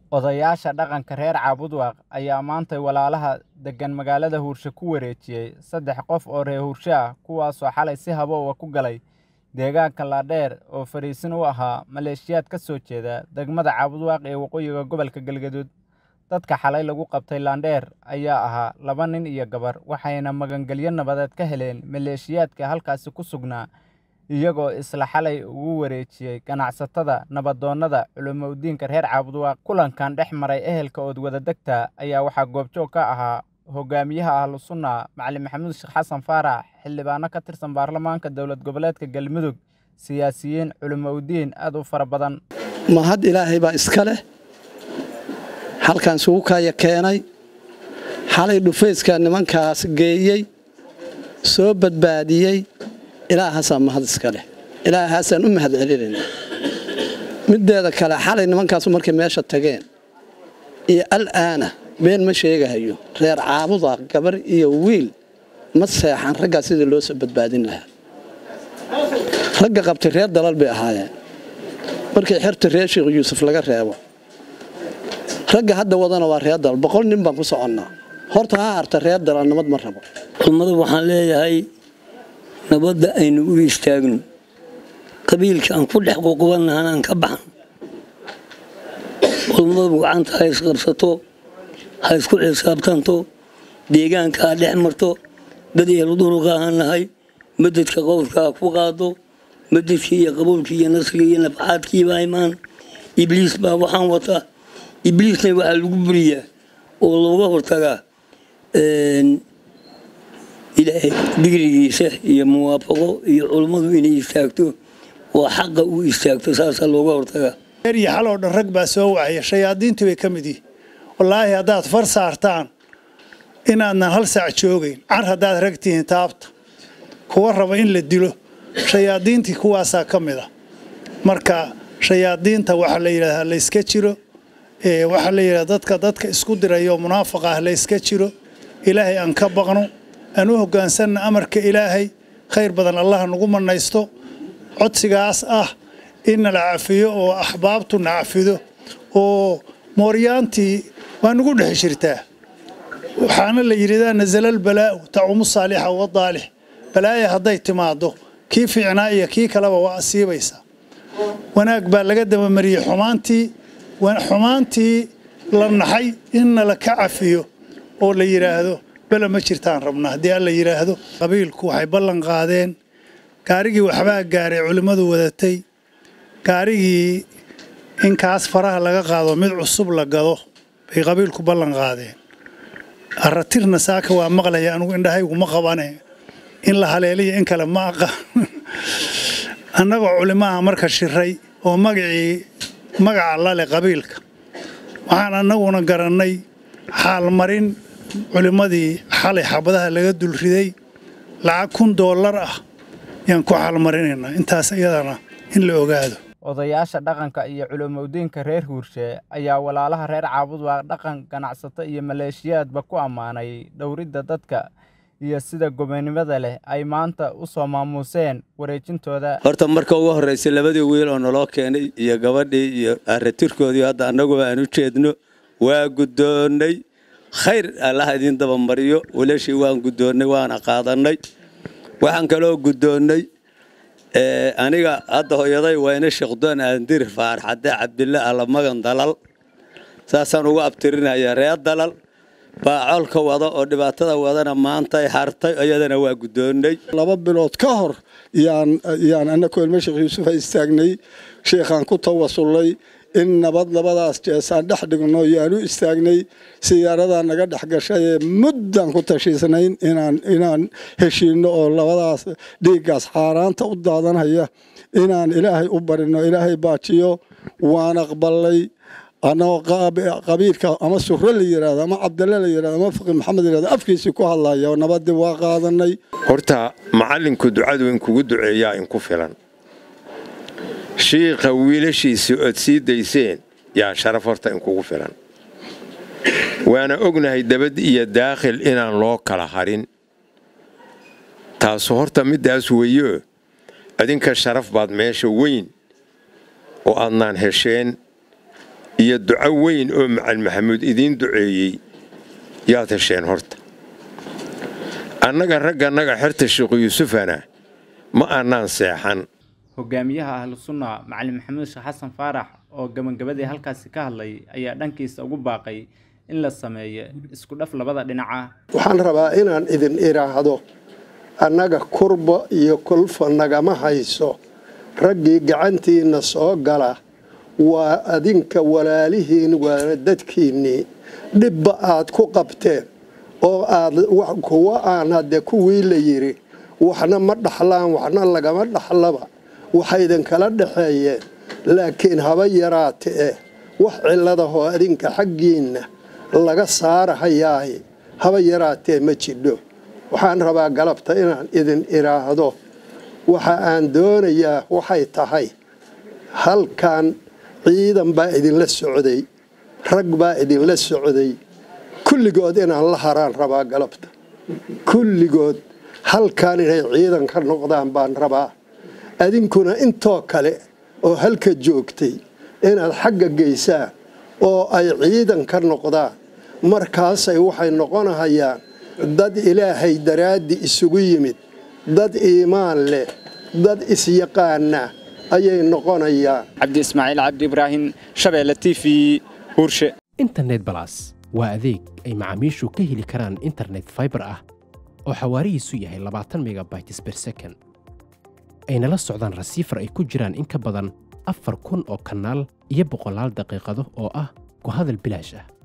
Odayaasha dhaqanka reer Caabudwaaq ayaa maanta walaalaha degan magaalada Huurshe ku wareejiyay saddex qof oo reer Huurshe ah kuwaasoo xalay si haboow ah ku galay deegaanka Laadheer oo fariisin u ahaa maleeshiyaad ka soo jeeda degmada Caabudwaaq ee waqooyiga gobolka Galgaduud. Dadka xalay lagu qabtay Laandheer ayaa ahaa laba nin iyo gabar waxayna magangelyo nabadeed ka heleen maleeshiyaadka halkaasi ku sugnaa iyagoo isla xalay ugu wareejiyay ganacsatada nabadoonnada culumodiinka reer Caabudwaaq. Kulankan dhex maray ehelka Oodwadaagta ayaa waxaa goobjoog ka ahaa hogaamiyaha ahlu sunna Macalin Maxamuud Sheekh Xasan Faarax xildhibaano ka tirsan baarlamaanka dowlad goboleedka Galmudug siyaasiyiin culumodiin aad u fara badan. mahad ilaahay baa iska leh halkan isugu kaya keenay xalay dhufayska nimankaas geeyey soo badbaadiyey ilaahaasaa mahad iska leh ilaahaasaan u mahad celinayna mideeda kale xalay nimankaasu markay meesha tageen iyo al'aana been ma sheegahayo reer caabuda gabar iyo wiil ma seexan raggaa sidii loo soo badbaadin lahaa ragga qabtay reer dalal bay ahaayeen markay xerta reer sheekh yuusuf laga reebo ragga hadda wadana waa reer dalal boqol nin baan ku soconnaa horta ha harta reer dalal nabad ma rabo ummadu waxaan leeyahay nabadda aynu u istaagno qabiilka aan ku dhex ququbannahan aan ka baxno ummadu gacanta ha isqabsato ha isku xisaabtanto deegaanka ha dhex marto dad ehlu duruqa ahaan nahay madadka qowlka ha ku qaado madadkii iyo qabuulkii iyo nasrigii iyo nafxaadkiibaa imaan ibliis baa waxaan wataa ibliisna waxaa lagu buriyaa oo looga hortagaa ilaahay digrigiisa iyo muwaafaqo iyo culummadu inay istaagto waa xaqa uu istaagto saasaa looga hortagaa iyo xaloo dhan rag baa soo wacaya shayaadiintii bay ka mid yihin wallaahi haddaad far saartaan inaadnan hal saac joogayn car haddaad rag tihiin taabta kuwa raba in la dilo shayaadiintii kuwaasaa ka mid ah marka shayaadiinta waxaa la yidhahdaa layska jiro waxaa la yidhahdaa dadka dadka isku diraya oo munaafaqa ah layska jiro ilaahay aan ka baqno aan u hoggaansanna amarka ilaahay khayr badan allah nagu manaysto codsigaas ah in nala cafiyo oo axbaabtu na cafido oo mooryaantii waa nagu dhex jirtaa waxaana la yidhahdaa nazalal balaa'u tacumu saalixa wadaalix balaaya hadday timaado kii fiicnaa iyo kii kaleba waa asiibaysaa wanaag baa laga dabamariyey xumaantii xumaantii la naxay in nala ka cafiyo oo la yidhaahdo bela ma jirtaan rabnaa haddii alla yidhaahdo qabiilku waxay ballan qaadeen gaarigii waxbaa gaaray culimmadu wadatay gaarigii in kaas faraha laga qaado mid cusub la gado bay qabiilku ballan qaadeen aratirna saaka waa maqlaya anugu indhahayguma qabane in la haleeliya in kale ma aqaan annagoo culimaha marka shiray oo magacii magaca lale qabiilka waxaan annaguna garannay xaalmarin culimmadii xalay xabadaha laga dulriday lacag kun doollar ah yaan ku xaalmarinaynaa intaas iyadana in la ogaado odayaasha dhaqanka iyo culumodiinka reer Huurshe ayaa walaalaha reer Caabudwaaq dhaqan ganacsato iyo maleeshiyaadba ku ammaanay dhowridda dadka iyo sida gobonimada leh ay maanta u soo maamuuseen wareejintooda horta marka ugu horreysay labadii wiil oo naloo keenay iyo gabadhii iyo aratirkoodii hadda annaguba aan u jeedno waa guddoonnay khayr allaha idiin dabamariyo walashii waan guddoonnay waana qaadannay waxaan kaloo guddoonnay aniga hadda hooyaday wayne sheekdoon aandir faarxadde cabdille allamagan dalal saasaan ugu abtirinaya reer dalal baa colka wada oo dhibaatada wadana maantay hartay iyadana waa guddoonnay laba bilood ka hor yaan annakoo ilmo sheekh yuusuf a istaagnay sheekhaan ku tawasullay in nabad labadaas jeesaan dhex dhigno yaan u istaagnay siyaaradaa naga dhex gashay ee muddan ku tashiisnayn inaan heshiinno oo labadaas dhiiggaas xaaraanta u daadanhaya inaan ilaahay u barino ilaahay baajiyo waan aqbalay annagoo qabiilka ama surre la yidhahdo ama cabdalle la yidhahdo ama faqi maxamed yidhahdo afkiisii ku hadlaya nabadii waa qaadanay horta macallinku ducadu in kugu duceeyaa in ku filan shiikha wiilashiisii ood sii dayseen yaa sharaf horta in kugu filan waana ognahay dabad iyo daakhil inaan loo kala harin taasu horta middaas weeyo adinka sharaf baad meesha weyn oo aadnaan hesheen iyo duco weyn oo macalin maxamuud idiin duceeyey yaad hesheen horta annaga raggannaga xerta sheekhu yuusufana ma annaan seexan hogaamiyaha ahlu sunna macalin maxamuud sheekh xasan faarax oo gabagabadii halkaasi ka hadlay ayaa dhankiisa ugu baaqay in la sameeyo isku dhaf labada dhinaca waxaan rabaa inaan idin idhaahdo annaga kurba iyo kulfa nagama hayso raggii gacantiinna soo gala waa adinka walaalihiin waana dadkiinnii dhibba aad ku qabteen oo aad kuwa aan hadde kuwii la yidhi waxna ma dhaxlaan waxna lagama dhaxlaba waxaydinkala dhaxeeyeen laakiin haba yaraate eh wax cilladahoo adinka xaggiinna laga saarahayaay haba yaraatee ma jidho waxaan rabaa galabta inaan idin idhaahdo waxa aan doonayaa waxay tahay halkan ciidan baa idinla socday rag baa idinla socday kulligood inaan la haraan rabaa galabta kulligood halkan inay ciidan ka noqdaan baan rabaa adinkuna intoo kale oo halka joogtay inaad xagga geysaan oo ay ciidan ka noqdaan markaasay waxay noqonahayaan dad ilaahay daraaddi isugu yimid dad iimaan leh dad isyaqaana ayay noqonayaan cabdi ismaaciil cabdi ibraahim shabeelle t v huurshe internet balas waa adeeg ay macaamiishu ka heli karaan internet faibar ah oo xawaarihiisu yahay labaatan megabytes ber second ayna la socdaan rasiifar ay ku jiraan in ka badan afar kun oo kanaal iyo boqolaal daqiiqado oo ah ku hadal bilaash ah